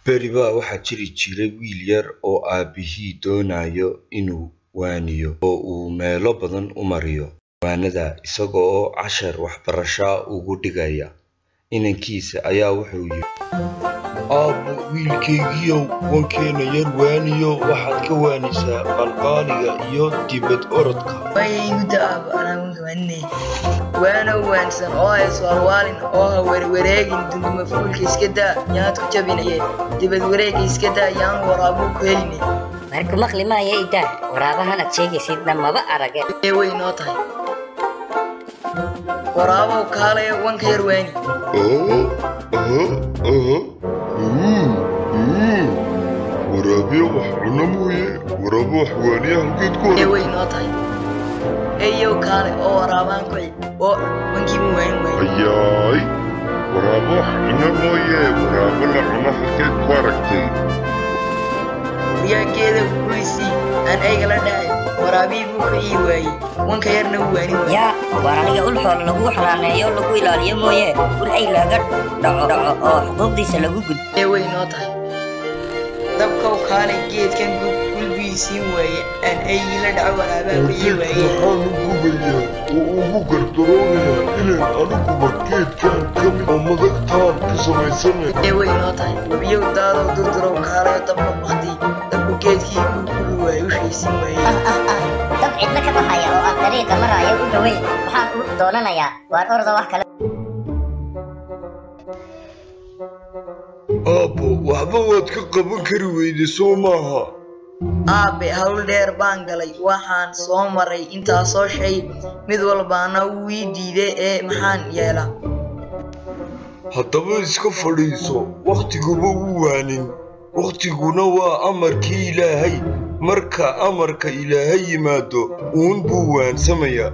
Beri baa waxaa jiri jiray wiil yar oo aabbihii doonayo inuu waaniyo oo uu meelo badan u mariyo waanada isaga oo cashar waxbarasho uga dhigaya. Inankiisa ayaa wuxuu yidhi, Aabbo wiilkaygiiyow wankeena yar waaniyo waxaad ka waanisaa qalqaaliga iyo dibad orodka. Waaya igu daa aabbo anaa wanka waaninaya. Waana waansan oo ha iswaalwaalin oo ha werwareegin dunduma fuulka iska daa yaad ku jabinaye dibad wareega iska daa yaan waraabuu ku heline. marku maqli maaya idaa waraabahan aad sheegaysidna maba arage Ee way noo tahay. Waraabow kaalaya wanka yar waani. waraabiya wax cuna mooye waraabo wax waaniya halkeed ku Ee hor way noo tahay. Eeyow kaale oo waraabaan ku cid oo wankii mu waanin waaye. ayaay waraabo wax cuna mooye waraabo la cuna halkeed ku aragtay Guryaankeeda guulisii aan ayga la dhahay waraabihii buu ka ii waayey wanka yarna wuu waanin waaye. yaa waar aniga ul xoolo lagu xanaaneeyo lagu ilaaliyo mooye ul ay laga dhaco dhaco oo xuquuqdiisa lagu gud ee way noo tahay dabkow kaalay geedkan gulbiisii waaye aan aygii la dhaco waraabaa ku ii waaye waxaan u gubayaa oo ugu gardaroonayaa inaan aniguba geedkan ka mid oo madagtaan ka samaysanayo ee way noo tahay webiyow daadow durdurow kaalayo dabka bakti dabku geedkii buu gubi waaye ushaysin waaye dab cidlo ka baxaya oo aan dariiqa maraayo u dhoweyn waxaan u doonanayaa waar orda wax kale aabbo waxba waad ka qaban kari weyde soo maaha aabe hawl dheer baan galay waxaan soo maray intaasoo shay mid walbaana wuu ii diiday ee maxaan yeelaa haddaba iska fadhiiso wakhtiguma wuu waanin wakhtiguna waa amarkii ilaahay marka amarka ilaahay yimaado uun buu waansamayaa